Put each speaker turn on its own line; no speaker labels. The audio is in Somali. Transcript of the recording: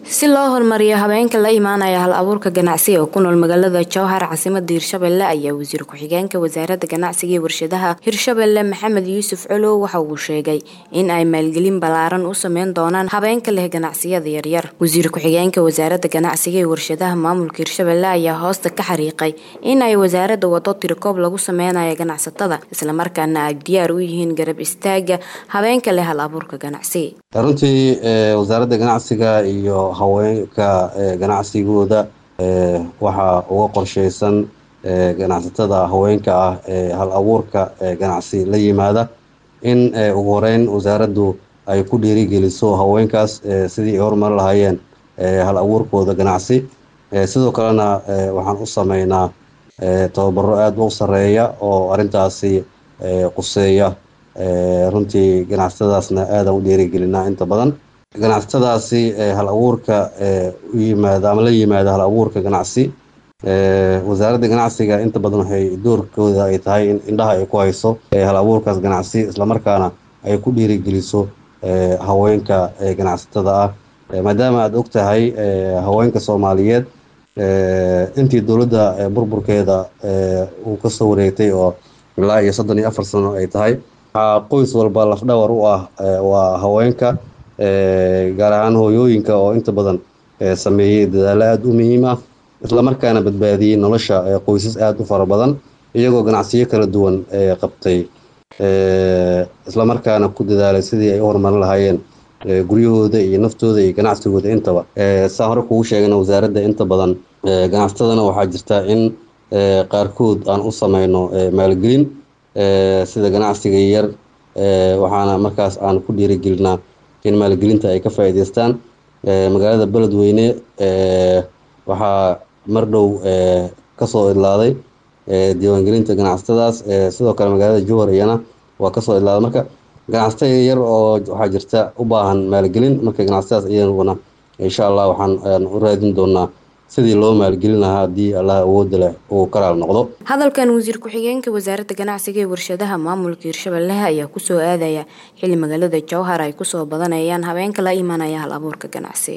si loo horumariyo habeenka la imaanaya hal abuurka ganacsiga oo ku nool magaalada jowhar caasimada hirshabelle ayaa wasiir ku-xigeenka wasaaradda ganacsiga iyo warshadaha hirshabelle maxamed yuusuf colow waxa uu sheegay in ay maalgelin ballaaran u sameyn doonaan habeenka leh ganacsiyada yaryar wasiir ku-xigeenka wasaaradda ganacsiga iyo warshadaha maamulka hirshabelle ayaa hoosta ka xariiqay in ay wasaaradda wado tirikoob lagu sameynayo ganacsatada islamarkaana ay diyaar u yihiin garab istaaga habeenka leh hal abuurka ganacsiga
runtii wasaaradda ganacsiga iyo haweenka ganacsigooda waxaa uga qorsheysan ganacsatada haweenka ah ee hal abuurka ganacsi la yimaada in ugu horeyn wasaaraddu ay ku dhiirigeliso haweenkaas sidii ay horumari lahaayeen hal abuurkooda ganacsi sidoo kalena waxaan u sameynaa tababaro aada u sareeya oo arrintaasi quseeya runtii ganacsatadaasna aadaan u dhiirigelinaa inta badan ganacsatadaasi hal abuurka u yimaada ama la yimaada hal abuurka ganacsi wasaaradda ganacsiga inta badan waxay doorkooda ay tahay in indhaha ay ku hayso hal abuurkaas ganacsi islamarkaana ay ku dhiirigeliso haweenka ganacsatada ah maadaama aada og tahay haweenka soomaaliyeed intii dowladda burburkeeda uu kasoo wareegtay oo ilaa iyo soddon iyo afar sano ay tahay waxaa qoys walba lafdhawar u ah waa haweenka gaar ahaan hooyooyinka oo inta badan sameeyey dadaalo aada u muhiim ah islamarkaana badbaadiyey nolosha qoysas aada u fara badan iyagoo ganacsiyo kala duwan qabtay islamarkaana ku dadaalay sidii ay u horumarin lahaayeen guryahooda iyo naftooda iyo ganacsigooda intaba saa hore kugu sheegana wasaaradda inta badan ganacsatadana waxaa jirta in qaarkood aan u sameyno maalgelin sida ganacsiga yar waxaana markaas aan ku dhiirigelinaa in maalgelinta ay ka faa-iideystaan magaalada beledweyne waxaa mar dhow kasoo idlaaday diiwaangelinta ganacsatadaas sidoo kale magaalada jowhar iyana waa kasoo idlaaday marka ganacsatada yar oo waxaa jirta u baahan maalgelin marka ganacsatadaas iyaguna insha allah waxaan u raadin doonaa sidii loo maalgelin lahaa haddii allah awooda leh uu karaal noqdo
hadalkan wasiir ku-xigeenka wasaaradda ganacsiga ee warshadaha maamulka hirshabelle ayaa kusoo aadaya xili magaalada jowhar ay kusoo badanayaan habeenka la imaanaya hal abuurka ganacsi